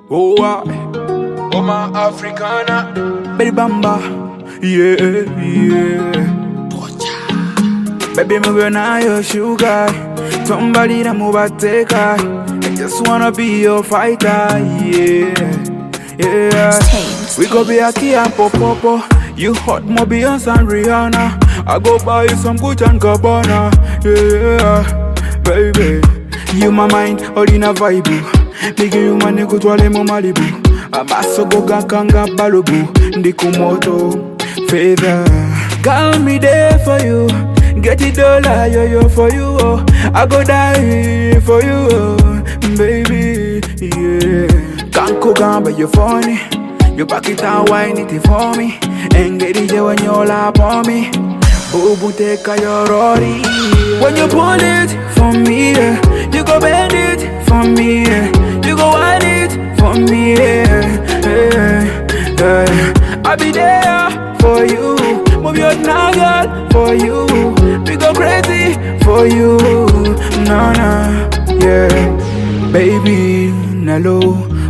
Oh, ah, Oh my Africana, baby bamba, yeah, yeah. Baby, move on your sugar. Somebody that move a take I just wanna be your fighter, yeah, yeah. Tames, We go be a key and popo. You hot more Beyonce and Rihanna. I go buy you some Gucci and Gabbana, yeah, baby. You my mind, all in a vibe. Nigga, you my nigga, twale mo Malibu. Amaso go gankanga balubu. Ndikumoto, feather. Call me there for you. Get it dollar, yo yo for you. Oh. I go die for you, oh. baby. Yeah. Can't go gamba, you funny. You back it and wine it for me. And get it when you lap on me. Boo boo take a your Rory. When you pull it for me, yeah. you go bend it for me. Yeah. You go wind it for me. Yeah. Yeah. Yeah. I'll be there for you. Move your now, girl, for you. We go crazy for you. No, no, yeah. Baby, nalo,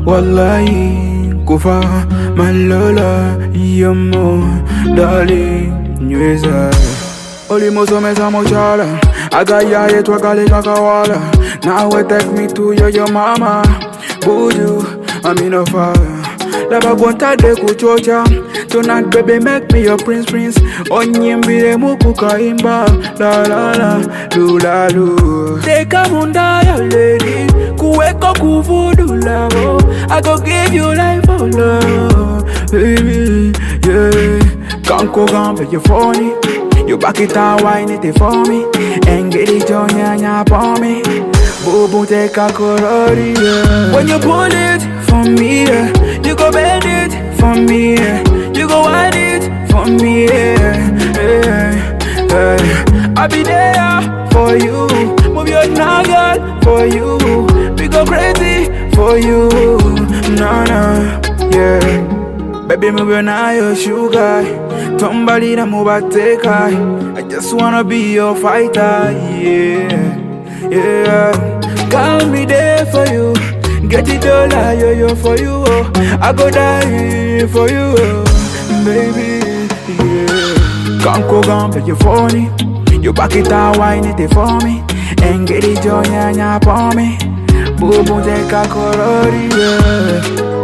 wallahi, kufa, malola, yamo, darling, nyweza. Olimosomesa mochala, agaya yetu akaleka kawala. Now we take me to your, your mama, buju, I'm in a fire. Lava de kuchocha Tonight baby make me your prince prince Onyimbire muku kaimba La la la Lu la lu Teka munda ya lady Kuweko kuvudu lavo I go give you life for love Baby, yeah Kanko gambe you funny You back it and wine it for me And get it on ya nya for me Boo boo take a colori, yeah When you pull it for me, yeah You go bend it for me, yeah You go wind it for me, yeah, yeah, yeah. I'll be there for you Move your now, girl, for you We go crazy for you No, no, yeah Baby, move your now, your sugar Somebody that move a take I I just wanna be your fighter, yeah yeah. Call me there for you. Get it dollar, yo yo for you. Oh. I go die for you, oh. baby. Yeah. Can't go gamble, you funny. You back it and wine it for me. And get it joy and ya for me. Boo boo take a color, yeah.